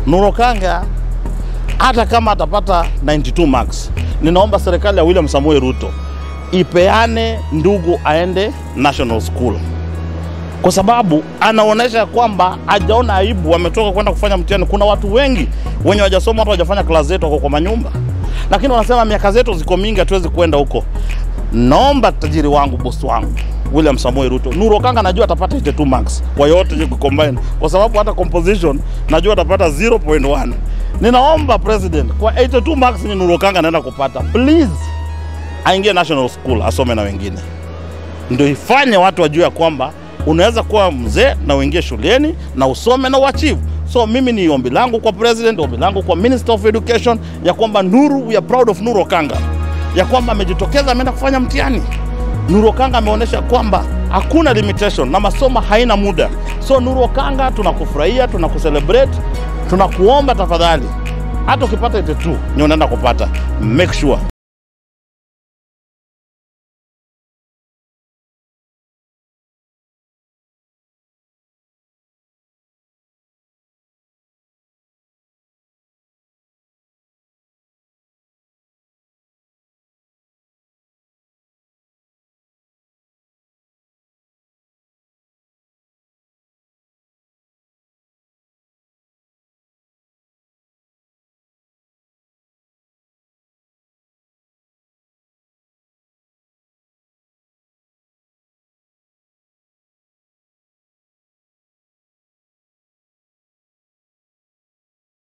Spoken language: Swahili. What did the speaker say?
Nuru Okanga hata kama atapata 92 marks, ninaomba serikali ya William Samoei Ruto ipeane ndugu aende national school, kwa sababu anaonyesha kwamba hajaona aibu. Wametoka kwenda kufanya mtihani. Kuna watu wengi wenye wajasoma hata wajafanya klasi zetu wako kwa manyumba, lakini wanasema miaka zetu ziko mingi, hatuwezi kwenda huko. Naomba tajiri wangu, bosi wangu William Samoei Ruto, Nuru Okanga najua atapata 82 marks kwa yote hiyo combine, kwa sababu hata composition najua atapata 0.1. Ninaomba president kwa 82 marks ni Nuru Okanga anaenda kupata, please aingie national school asome na wengine, ndio ifanye watu wajue ya kwamba unaweza kuwa mzee na uingie shuleni na usome na uachieve. So mimi ni ombi langu kwa president, ombi langu kwa minister of education ya kwamba Nuru, we are proud of Nuru Okanga, ya kwamba amejitokeza ameenda kufanya mtihani. Nuru Okanga ameonyesha kwamba hakuna limitation na masomo haina muda. So Nuru Okanga, tunakufurahia, tunakucelebrate, tunakuomba tafadhali, hata ukipata 82 ni unaenda kupata, make sure